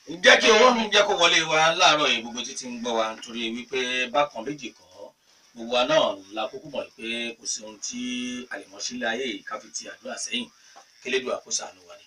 jẹ́ kí owó ń jẹ́ kó wọlé wa láàárọ̀ yìí gbogbo títí ń gbọ́ wa nítorí wípé bákan méjì kọ́ gbogbo wa náà la kúkú mọ̀ pé kò sí ohun tí àlèmọ́sílẹ̀ ayé yìí ká fi ti àdúrà sẹ́yìn kélédùn àkóso àánú wa ni.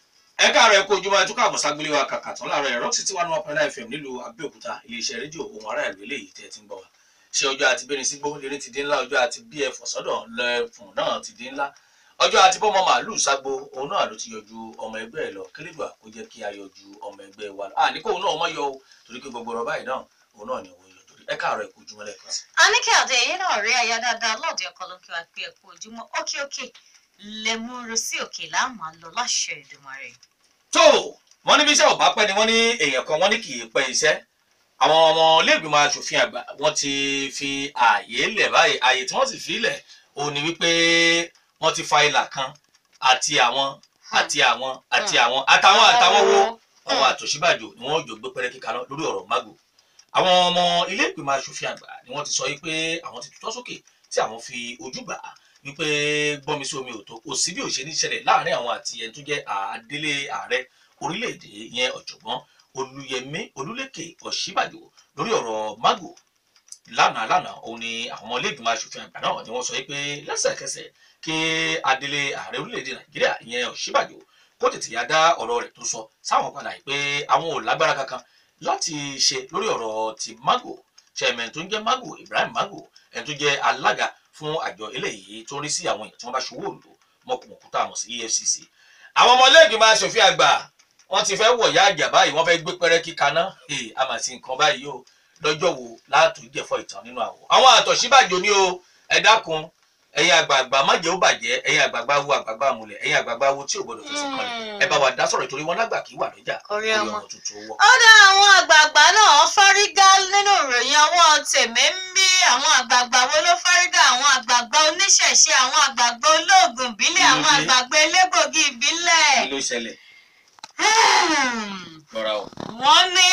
ẹ káàárọ̀ ẹ kó ojúmọ́ ẹtúkọ̀ àbọ̀ságbélé wa kàkà tán láàárọ̀ ẹ̀rọ títí one one point nine fm nílùú Abẹ́òkúta iléeṣẹ́ rédíò ohun ará ìlú eléyìí tẹ́ ẹ ti ń gbọ́ wa ṣé ọjọ́ àti bẹ́ni sígbó lérí ti dín ńlá ọjọ́ àti bí ẹ̀fọ́ sọ́dọ̀ lẹ́fùn náà ti dín ńlá ọjọ́ àti bọ́mọ màálùú ságbo òun náà ló ti yọjú ọmọ ẹgbẹ́ ẹ̀ lọ kílídùá kó jẹ́ kí a yọjú ọmọ ẹgbẹ́ wa lọ àní kóun náà mọ̀ yọ o torí pé gbogbo ọ̀rọ̀ báyìí náà òun náà ni òun yọ torí ẹ káàárọ̀ ẹ kú ojúmọ́ lẹ́ẹ̀kan sí. Àníkẹ́ Adé yìí náà rí aya dáadáa lọ́ọ̀dẹ ọkọ ló ń kí wa pé ẹ̀kú ojúmọ́ ókè òkè lẹ́múrú sí òkè láàmú lọ láṣẹ Èdùmàrè. tó wọ́n ní bí iṣẹ́ ò bá pẹ́ ni wọ́n ní èèyàn kan wọ́n ní kì í pẹ́ iṣẹ́ àwọn ọmọ iléègbìmọ̀ asòfin àgbà wọ́n ti fi ààyè lẹ̀ báyìí ààyè tí wọ́n sì fi lẹ̀ òun ni wípé wọ́n ti fa ìlà kan àti àwọn àti àwọn àti àwọn àtàwọn àtàwọn wo àwọn àtòṣíbàjò ni wọ́n jọ gbé pẹ́rẹ́ kíkaná lórí ọ̀rọ̀ mago àwọn ọmọ ilé ìgbìmọ̀ asòfin àgbà ni wọ́n ti sọ wípé àwọn ti tutọ́ sókè tí àwọn fi ojú gbà á wípé gbọ́nmi sí omi òtó kò sí bí ó ṣe ní ṣẹlẹ̀ láàrin àwọn àti ẹni tó jẹ́ àdélé ààrẹ orílẹ̀-èdè yẹn ọ̀jọ̀gbọ́n olùyẹmí olúlékè ọ̀ṣíbàjò lórí ọ̀rọ̀ mago lánàá lánàá òun ni àwọn ọmọ ilé ìgbìmọ̀ asòfin àgbà náà ni wọ́n sọ pé lẹ́sẹ̀kẹsẹ̀ kí adelé ààrẹ orílẹ̀-èdè nàìjíríà ìyẹn ọ̀ṣíbàjò kó tètè yá dá ọ̀rọ̀ rẹ̀ tó sọ sáwọn padà yìí pé àwọn ò lágbára kankan láti ṣe lórí ọ̀rọ̀ ti mago chairman tó ń jẹ́ mago ibrahim mago ẹni tó jẹ́ alága fún àjọ eléyìí tó ń rí sí àwọn èèyàn tí wọ́n bá ṣòwò òǹdó mọ̀kùmọ̀kú tá a mọ̀ sí efcc àwọn ọmọ ilé ìgbìmọ̀ asòfin àgbà wọ́n ti fẹ́ wọ̀yá àjà báyìí wọ́n fẹ́ gbé pẹ́rẹ́ kíkaná a mà sí nǹkan báyìí o lọ́jọ́ wo láàtò jẹ̀fọ́ ìtàn nínú àwọ̀ àwọn àtọ̀síbàjò ni o ẹ dákun ẹ̀yin àgbààgbà má jẹ́ ó bàjẹ́ ẹ̀yin àgbààgbà wo àgbààgbà múlẹ̀ ẹ̀yin àgbààgbà wo tí ò gbọdọ̀ fẹsẹ̀ kọlẹ̀ ẹ bá wa dá sọ̀rọ̀ ìtorí wọn lágbà kí wà lọ́jà Orí orí ọmọ. ọmọ tuntun wọ̀. ó dá àwọn àgbààgbà náà fárígá nínú ìròyìn ọwọ́ tèmi ń bí àwọn àgbààgbà wo ló fárígá àwọn àgbààgbà oníṣẹ̀ṣe àwọn àgbààgbà olóògùn ìbílẹ̀ àwọn Kí ló dé? àgbààgbà elégbògi ìbílẹ̀. kí ló ṣẹlẹ̀ lọ́ra o. wọ́n ní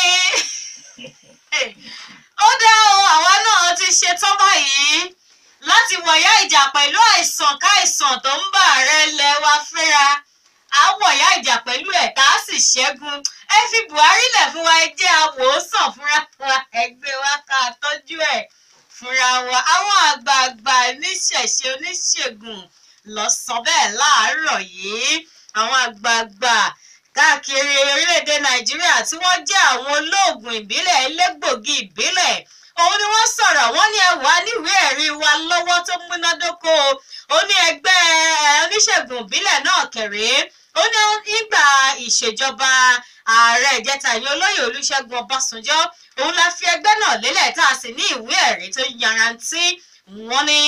ó dá o àwa náà ti ṣetán báyìí láti wọ̀yá ìjà pẹ̀lú àìsàn káìsàn tó ń bá ààrẹ ilẹ̀ wa fínra à ń wọ̀yá ìjà pẹ̀lú ẹ̀ tá a sì ṣẹ́gun ẹ fi Buhari lẹ̀ fún wa ẹ jẹ́ àwòsàn fúnra wa ẹgbẹ́ wa ká tọ́jú ẹ̀ fúnra wa àwọn àgbààgbà oníṣẹ̀ṣe oníṣègùn lọ sọ bẹ́ẹ̀ láàárọ̀ yìí àwọn àgbààgbà káàkiri orílẹ̀-èdè nàìjíríà tí wọ́n jẹ́ àwọn olóògùn ìbílẹ̀ elégbògi ìbílẹ̀ òun ni wọ́n sọ̀rọ̀ wọ́n ní ẹ̀wà níwèé ẹ̀rí wa lọ́wọ́ tó múnádóko ó ní ẹgbẹ́ eh, oníṣègùn ìbílẹ̀ náà kẹ̀ré ó ní nígbà ìṣèjọba ààrẹ ìjẹta ìyẹn olóyè olúṣẹ́gun ọbásanjọ́ òun la fi ẹgbẹ́ náà lélẹ̀ tá a sì ní ìwé ẹ̀rí tó yarantí wọ́n ní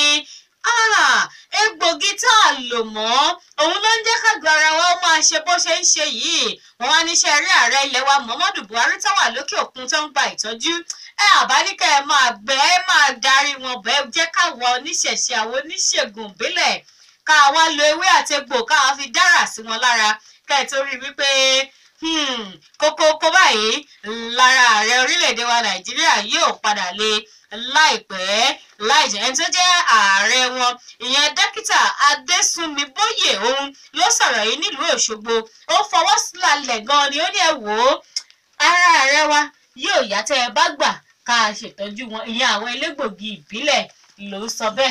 ah egbògi tá a lò mọ́ òun ló ń jẹ́ kágbà ara wa ó máa ṣe bó ṣe ń ṣe yìí wọ́n wá níṣẹ́ rí ààrẹ ilẹ̀ wa muhammadu buhari tó wà lókè òkun tó ń gba ìtọ́jú ẹ àbáníkẹ́ ẹ máa gbẹ ẹ máa darí wọn bẹ́ẹ̀ jẹ́ káwọn oníṣẹ̀ṣe àwọn oníṣègùn ìbílẹ̀ ká wá lo ewé àti egbò ká wá fi dára sí wọn lára kẹ́ ẹ tó rí wípé hmm, kókókó báyìí lára ààrẹ orílẹ̀-èdè wa nàìjíríà yóò padà le láìpẹ́ láìjẹ́ ẹni tó jẹ́ ààrẹ wọn ìyẹn dókítà adésùnmi bóyè òun ló sọ̀rọ̀ yìí nílùú òṣogbo ó fọwọ́ sílẹ̀ gan-an ni ó ní ẹ wò ó ara ààrẹ wa yóò yá tẹ́ ẹ bá gbà ká a ṣètọ́jú wọn ìyẹn àwọn elégbògi ìbílẹ̀ ló sọ bẹ́ẹ̀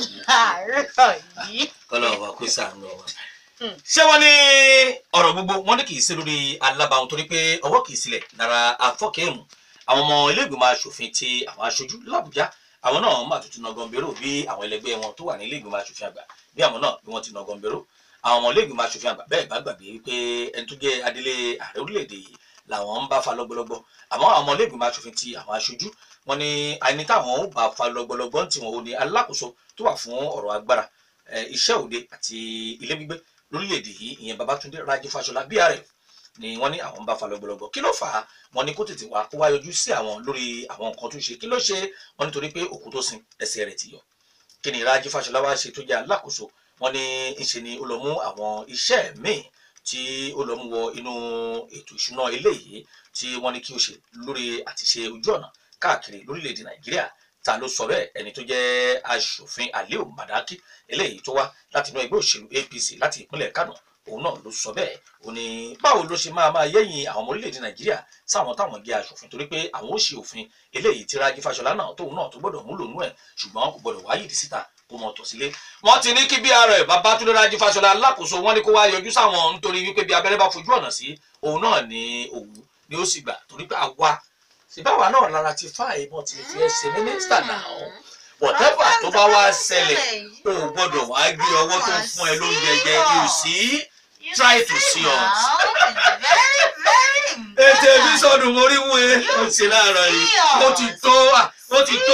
láàárọ̀ yìí. kọ́lọ̀ wa kó sàánú wa. Hmm. ṣé wọ́n ní ọ̀rọ̀ gbogbo wọ́n ní kì í sí lórí alábàáhùn torí pé ọwọ́ kì í sílẹ̀ lára afọ́kẹ́hùn àwọn ọmọ ilé ìgbìmọ̀ asòfin ti àwọn aṣojú làbújá àwọn náà máa tuntun náà gọ̀ǹbẹ̀rò bí àwọn ẹlẹgbẹ́ wọn tó wà ní ilé ìgbìmọ̀ asòfin àgbà bí àwọn náà bí wọ́n ti náà gọ̀ǹbẹ̀rò àwọn ọmọ ilé ìgbìmọ̀ asòfin àgbà bẹ́ẹ̀ bá gbàgbé wípé ẹni tó jẹ́ adélé ààrẹ orílẹ̀-èdè yìí làwọn ń bá fa lọ́gbọ́lọ́gbọ́ àmọ́ àwọn ọmọ ilé ìgbìmọ̀ asòfin ti àwọn aṣojú wọn ni àìní táwọn ó bá fa lọ́gbọ́lọ́gbọ́ tí wọn ò ní alákòóso tó wà fún ọ̀rọ̀ agbára eh, iṣẹ́ òde àti ilé gbígbé lórílẹ̀‐èdè yìí ìyẹn babatunde raji fashola brf ni wọ́n ní àwọn ń bá fa lọ́gbọ́lọ́gbọ́ kí ló fà á wọ́n ní kó tètè wá kó wá yọjú sí àwọn lórí àwọn nǹkan tó ṣe kí ló ṣe wọ́n nítorí pé òkú tó sin ẹsẹ̀ rẹ̀ ti yọ kí ni raji fashola wá ṣe tó jẹ́ alákòóso wọ́n ní ńṣe ni ó lọ mú àwọn iṣẹ́ míì tí ó lọ mú wọ inú ètò ìṣúná eléyìí tí wọ́n ní kí ó ṣe lórí àti ṣe ojú ọ̀nà káàkiri lórílẹ̀‐èdè nàìjíríà ta ló sọ bẹ́ẹ̀ ẹni tó jẹ́ aṣòfin aliu madaki eléyìí tó wá láti inú ẹgbẹ́ òṣèlú apc láti ìpínlẹ̀ kánò òun náà ló sọ bẹ́ẹ̀ ó ní báwo ló ṣe máa máa yẹ̀yìn àwọn ọmọ orílẹ̀-èdè nàìjíríà sáwọn táwọn jẹ́ aṣòfin torí pé àwọn ó ṣe òfin eléyìí tí rájí fáṣọlá náà tóun náà tó gbọ́dọ̀ múlò nú ẹ̀ ṣùgbọ́n kò gbọ́dọ̀ wáyé ìdí síta kó mọ tọ̀ sílé. wọ́n ti ní kí bí ara ẹ̀ babátúndé rájí fáṣọlá alákòóso wọn ní kó wá yọjú sáwọn nítorí wípé bí abẹ́rẹ́ bá fojú ọ̀nà sí òun náà ní òwú ni ó sì gbà torí pé àwa síbáwa náà lára ti fá ìbọn ti fi ẹsẹ̀ mínísítà náà whatever tó bá wá ṣẹlẹ̀ o ò gbọ́dọ̀ wá gbé ọwọ́ tó ń fún ẹ lóúnjẹ jẹ you see try to see us. very very ètè mi sọdún mo rí wú e ó ti láàárọ̀ yìí ó ti tó ó ti tó.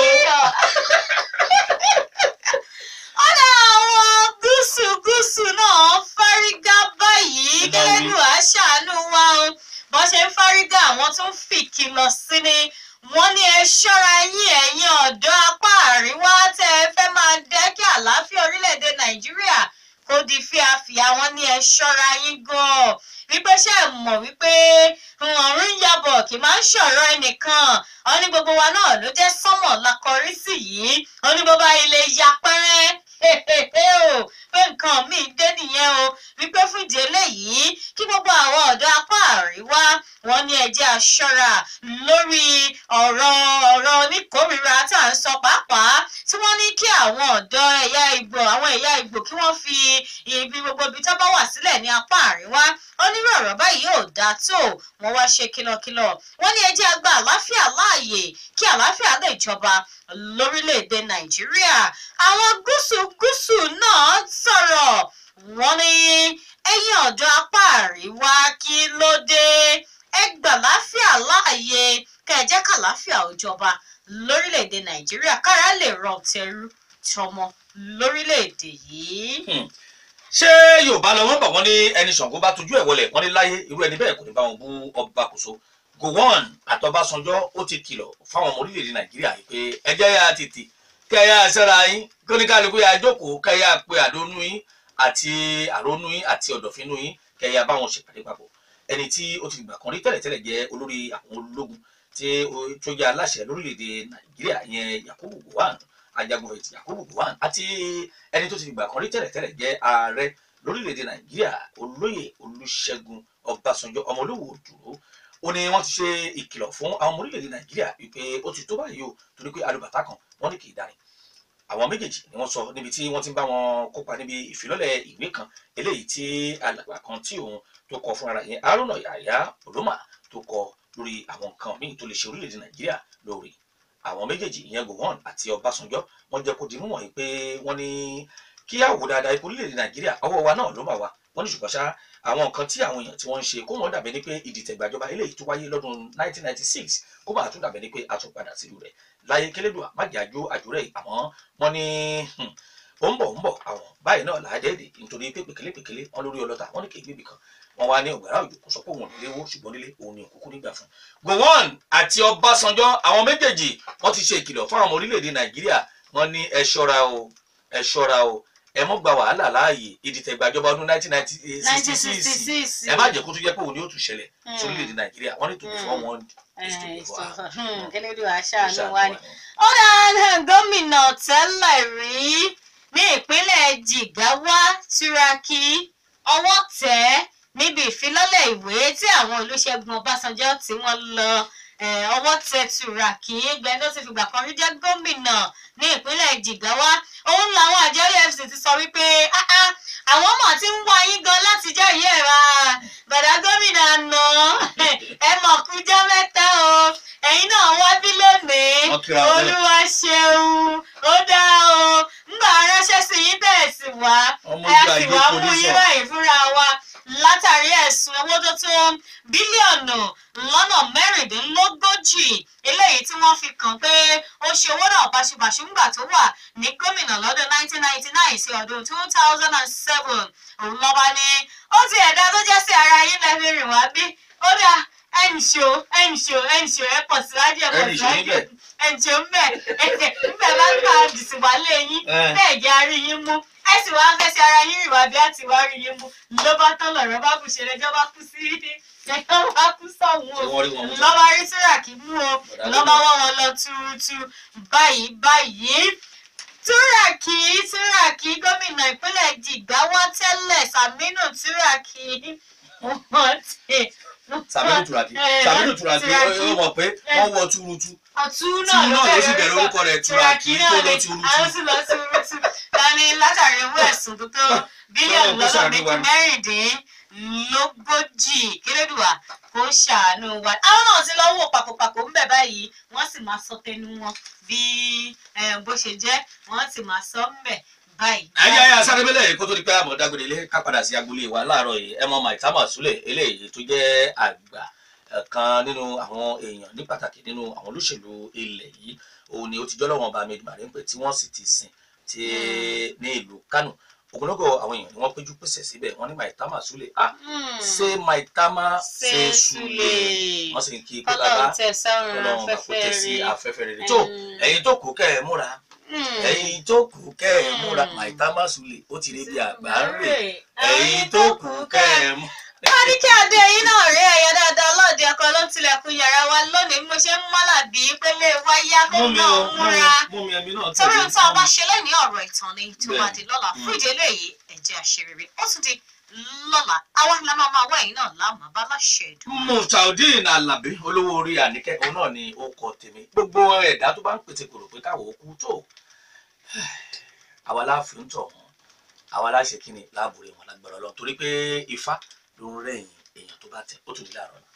ọ̀dà àwọn gúúsù gúúsù náà fárígá báyìí gẹ́gẹ́dù àṣàánú wa o bó ṣe ń fárígá àwọn tó ń fìkìlọ̀ sí ni wọ́n ní ẹ ṣọ́ra yín ẹ̀yin ọ̀dọ́ apá àríwá tẹ́ ẹ fẹ́ máa dẹ́ kí àlàáfíà orílẹ̀-èdè nàìjíríà kó di fíafíà wọ́n ní ẹ ṣọ́ra yín gan-an wípé ṣe é mọ̀ wípé ọ̀run yabọ̀ kì máa ń ṣọ̀rọ̀ ẹnìkan wọ́n ní gbogbo wa náà ló jẹ́ sánmọ̀ la kọrí sí yìí wọ́n ní bọ́bá ilé ya pẹ́rẹ́ o pé nǹkan míì dé nìyẹn o wípé fún ìdí eléyìí kí gbogbo àwọn ọ̀dọ́ apá àríwá wọn ní ẹjẹ́ aṣọ́ra lórí ọ̀rọ̀ ọ̀rọ̀ oníkórìíra tá à ń sọ pàápàá tí wọ́n ní kí àwọn ọ̀dọ́ ẹ̀yà ìgbò àwọn ẹ̀yà ìgbò kí wọ́n fi ibi gbogbo ibi tó bá wà sílẹ̀ ní apá àríwá onírú ọ̀rọ̀ báyìí ò dáa tó wọ́n wá ṣe kìlọ̀kìlọ̀ wọ́n ní ẹjẹ́ àgbà àláfíà láàyè kí àláfíà lè jọba lórílẹ̀‐èdè nàìjíríà àwọn gúúsù gúúsù náà sọ̀rọ̀ wọ́n ní ẹ̀yin ọ̀dọ́ apá àríwá kí ló dé ẹ gbà láfíà láàyè kẹ́ ẹ jẹ́ kàláfíà ó jọba lórílẹ̀‐èdè nàìjíríà kára lè rọ tẹrú tọmọ lórílẹ̀‐èdè yìí. ṣé yorùbá lọ wọn bọ wọn ní ẹni ṣàngó bá tójú ẹ wọlé wọn ní láyé irú ẹni bẹ́ẹ̀ kò ní bá wọn bú ọba kòso gowon àtọbásanjọ́ ó ti kìlọ̀ fáwọn ọmọ orílẹ̀-èdè nàìjíríà yìí pé ẹjẹ́ yá tètè kẹ́yà sẹ́ra yín kóníkálukú yà jókòó kẹ́yà pé àdónú yín àti àrónú yín àti ọ̀dọ̀fínú yín kẹ́yà báwọn ṣèpàdé papọ̀ ẹni tí ó ti gbà kan rí tẹ́lẹ̀tẹ́lẹ̀ jẹ́ olórí àwọn ológun tí tó jẹ́ aláṣẹ lórílẹ̀‐èdè nàìjíríà ìyẹn yakubu gowon ajagunfẹ̀yìntì yakubu gowon àti ẹni tó ti gbà kan rí tẹ́lẹ̀tẹ́lẹ̀ jẹ́ ààrẹ lórílẹ̀‐èdè nàìjíríà olóyè olúṣẹ́gun ọbásanjọ́ ọmọ olówó dúró ó ní wọ́n ti ṣe ìkìlọ̀ fún àwọn ọmọ orílẹ̀‐èdè nàìjíríà wípé ó ti tó báyìí o torí pé alùbàtà kan wọ́n ní kì í darin àwọn méjèèjì ni wọ́n sọ níbi tí wọ́n ti ń bá wọn kópa níbi ìfilọ́lẹ̀ ìwé kan eléyìí tí alàgbà kan tí òun tó kọ fúnra yẹn haruna yahaya olómà tó kọ lórí àwọn nǹkan míì tó lè ṣe orílẹ̀-èdè nàìjíríà lórí àwọn méjèèjì ìyẹn gowon àti ọbásanjọ́ wọ́n jẹ́ kó di mímọ̀ yìí pé wọ́n ní kí á wò dáadáa ipò orílẹ̀-èdè nàìjíríà ọwọ́ wa náà ló mà wá wọ́n ní ṣùgbọ́n ṣá àwọn nǹkan tí àwọn èèyàn tí wọ́n ń ṣe kó wọ́n dàbẹ̀ ní pé ìdìtẹ̀gbàjọba eléyìí tó wáyé lọ́dún 1996 kó máa tún dàbẹ̀ ní pé a tún padà sílùú rẹ̀ láyé kélédùà májàjó àjòrẹ́ àmọ́ wọ́n ní ó ń bọ̀ ń bọ̀ àwọn báyìí náà làádẹ́ẹ̀dẹ̀ nítorí pé pèkélé pèkélé wọn lórí ọlọ́ta wọn ní kì í gbébì kan wọn wá ní ọgbàrá òjò kò sọ pé òun ò nílé wó ṣùgbọ́n nílé òun ni òkúkú nígbà fún. gowon àti ọbásanjọ́ àwọn méjèèjì wọ́n ti ṣe ìkìlọ̀ fún àwọn ọmọ orílẹ̀-èdè nàìjíríà wọ́n ní ẹ ṣọ́ra o ẹ ṣọ́ra o ẹ mọ́ gba wàhálà láàyè ìdìtẹ̀gbàjọba ọdún 1966 ẹ má jẹ́ kó tún jẹ́ pé òun ni ó tún ṣẹlẹ̀ sórílẹ̀-èdè nàìjíríà wọ́n ní tòun fún wọn kẹ́lẹ́dùn àṣàánú wa ni. ó dáa gómìnà tẹ́lẹ̀ rí ní ìpínlẹ̀ jigawa turaki ọwọ́ tẹ̀ níbi ìfilọ́lẹ̀ ìwé tí àwọn olùṣègùn ọbásanjọ́ tí wọ́n lọ ọwọ́ tẹ turaki gbẹ́ni tó ti fìgbà kan rí jẹ́ gómìnà ní ìpínlẹ̀ jigawa òun làwọn àjọ efcc ti sọ wípé àwọn ọmọ tí ń wá yín gan láti jẹ́ ìyá ẹ̀ ra bàdá gómìnà àná ẹ mọ̀ kú jẹ́ mẹ́ta o ẹ̀yin náà wá bí lónìí olúwa ṣeun ó dá o ńgbà ránṣẹ́ sí yín bẹ́ẹ̀ sì wá ẹ sì wá mú yín báyìí fúnra wa látàrí ẹ̀sùn owó tó tó bílíọ̀nù lọ́nà mẹ́rìndínlógójì eléyìí tí wọ́n fi kàn pé ó ṣe owó náà báṣubàṣu ńgbà tó wà ní gómìnà lọ́dún 1999 sí ọdún 2007 òun lọ́ba ní ó ti ẹ̀dá tó jẹ́ sí ara yín lẹ́fí rìn wá bí ó dá ẹnṣó ẹnṣó ẹnṣó ẹ pọ̀ síwájú ẹ pọ̀ síwájú ẹnṣó ńbẹ ńbẹ bá gbà dìsí wálé yín bẹ́ẹ̀ jẹ́ arí yín mú ẹ sì wá fẹ́ sí ara yín rìn wá bí àti wá rí yín mú ló bá tán lọ̀rọ̀ bá kù ṣe lẹ́jọ́ bá kú sí ẹ̀jọ́ bá kú sọ̀hún o lọ́ba rí túràkì mú o lọ́ba wọ́n wọn lọ túrútú báyìí báyìí túràkì túràkì gómìnà ìpínlẹ̀ jìgáwá tẹ́lẹ̀ sàmínú túràkì wọ́n ti sàmínú turaki sàmínú turaki ó mọ̀ pé wọ́n wọ túrútú ọ̀tún tí náà ló náà ló sì bẹ̀rẹ̀ bẹ̀rẹ̀ orúkọ rẹ̀ turaki náà tó lọ ni túrútú. àwọn sì lọ túrútú dání látàrí owó ẹ̀sùn tó tó bílíọ̀nù Ọlọ́run kó lọ́nà ṣàánú wa méjì mẹ́rìndínlógójì kérédùà kó ṣàánú wa àwọn náà ti lọ wò pàkópàkó ń bẹ̀ báyìí wọ́n sì máa sọ tẹnu wọn bí eh, bó ṣe jẹ́ wọ́n sì máa sọ ń bẹ̀ báyìí. ayé ayé asárébélẹ̀ kó tó di pé àmọ́ dágbére ilé ká padà sí agboolé wa láàárọ̀ yìí ẹ mọ maitama sule eléyìí tó jẹ́ àgbà eh, kan nínú àwọn èèyàn ní pàtàkì nínú àwọn olóṣèlú ilẹ̀ yìí òun ni ó ti jọ́lọ́wọ́n ọba ahmed marimpe tí wọ́n sì ti sìn tí ní ìlú kánò ogunlọ́gọ̀ àwọn èèyàn ni wọ́n péjú pèsè síbẹ̀ wọ́n ní maitama sule ah Hmm. ṣé maitama ṣe ṣe sule sule wọ́n sì ń kí pé bàbá kọ́lọ́run tẹ̀ sọ́run ọlọ́run bá kó afẹ́fẹ́ tẹ̀ sí rí. afẹ́fẹ́ rere tó Mm. ẹ̀yin tó kù kẹ́ ẹ̀ múra Hmm. ẹ̀yin tó kù kẹ́ ẹ̀ múra Mm. maitama sule ó ti rí bí àgbà ń rè ẹ̀yin ẹ̀yin tó kù kẹ́ ẹ̀ mú. wọ́n ní kí adé yín náà rí ẹ̀yà dáadáa lọ́ọ̀dẹ ọkọ ló ń tilẹ̀kùn yàrá wa lónìí bí mo ṣe ń mọ́là bí pélé wáyá mú bẹ́ẹ̀ mi náà o ń mú mi múra mú mi ẹ̀mí náà torí tẹ̀lé ohun tí a bá ṣe lẹ́yìn ọ̀rọ̀ ìtàn ni tó Bẹ́ẹ̀. máa di lọ́la fún Mm. ìdí eléyìí ẹ̀jẹ̀ àṣerere ó tún di lọ́la àwa la máa máa wá ẹ̀yìn náà láàmú bá láṣẹ ìdùn. Muftaudeen Alabi olówó orí àníkẹ́ òun náà ni ó kọ tèmi gbogbo ẹ̀dá tó bá ń pètè kòrò pé káwọ́ kú tó àwa láàfin ń tọ̀ wọ́n àwa láṣẹ kí ni láàbùrẹ̀ wọn lágbára lọ torí pé ifá ló ń rẹ̀yìn èèyàn tó bá tẹ̀ ó tún ní láàárọ̀ náà.